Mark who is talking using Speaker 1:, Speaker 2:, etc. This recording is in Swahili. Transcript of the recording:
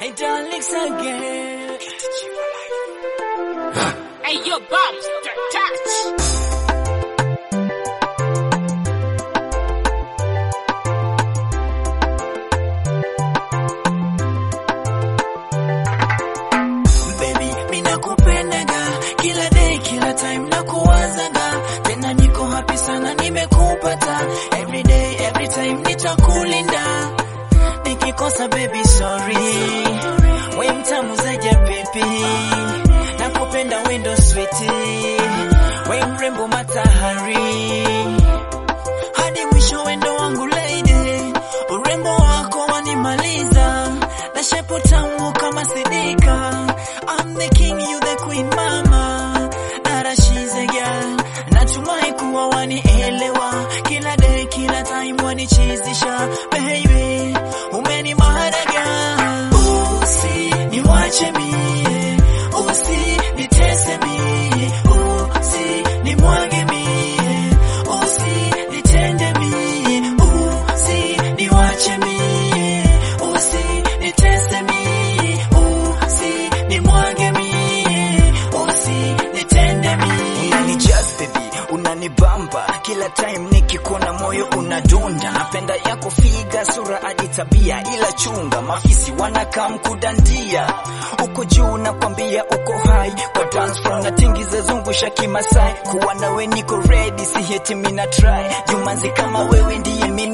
Speaker 1: My darlings again.
Speaker 2: Hey, yo, bombs, touch.
Speaker 1: Baby, mimi nakupendaga kila day, kila time nakuwazaga, tena niko happy sana nimekupata. Every day, every time nitakulinda, nikikosa baby sorry, we mtamu zaja baby, nakupenda wendo sweetie, we mrembo matahari, hadi mwisho wendo wangu lady, urembo wako wanimaliza, na shepu tamu kama sidika. I'm the king, you the queen mama, Dara she's a girl. Natumai kuwa wanielewa, kila day kila time wanichizisha, baby umenimaraga, usi niwache mie, usi nitese mie, usi nimwage mie, usi nitende mie, usi niwache mie, usi nitese mie, usi nimwage mie, usi nitende mie.
Speaker 3: Unanijazz baby, unanibamba kila time nikikuona moyo unadunda. Napenda yako figa, sura hadi tabia, ila chunga mafisi wanakaa mkudandia. Uko juu nakwambia, uko high kwa dance floor na tingiza zungusha kimasai. Kuwa nawe niko ready, si heti mina try. Jumanzi kama wewe ndiye mimi